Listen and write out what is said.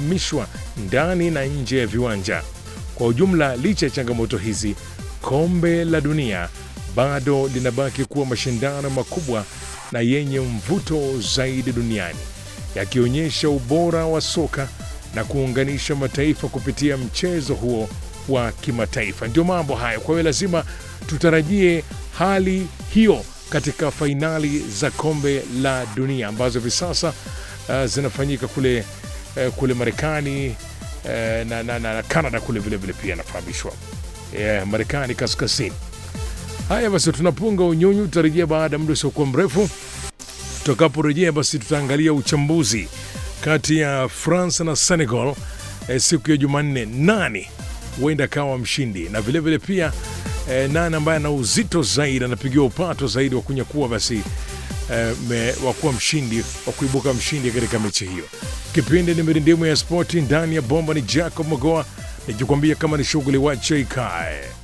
kuhamishwa ndani na nje ya viwanja. Kwa ujumla, licha ya changamoto hizi, kombe la dunia bado linabaki kuwa mashindano makubwa na yenye mvuto zaidi duniani, yakionyesha ubora wa soka na kuunganisha mataifa kupitia mchezo huo wa kimataifa. Ndio mambo hayo. Kwa hiyo lazima tutarajie hali hiyo katika fainali za kombe la dunia ambazo hivi sasa uh, zinafanyika kule, uh, kule Marekani uh, na, na, na, na Canada kule vilevile pia nafahamishwa yeah, Marekani kaskazini. Haya basi, tunapunga unyunyu, tutarejea baada ya muda usiokuwa mrefu. Tutakaporejea basi, tutaangalia uchambuzi kati ya France na Senegal eh, siku ya Jumanne. Nani huenda akawa mshindi na vilevile vile pia eh, nani ambaye ana uzito zaidi anapigiwa upato zaidi wa kunyakua basi eh, me- wa kuwa mshindi wa kuibuka mshindi katika mechi hiyo. Kipindi ni mirindimu ya spoti ndani ya bomba, ni Jacob Magoa nikikwambia kama ni shughuli wache ikae.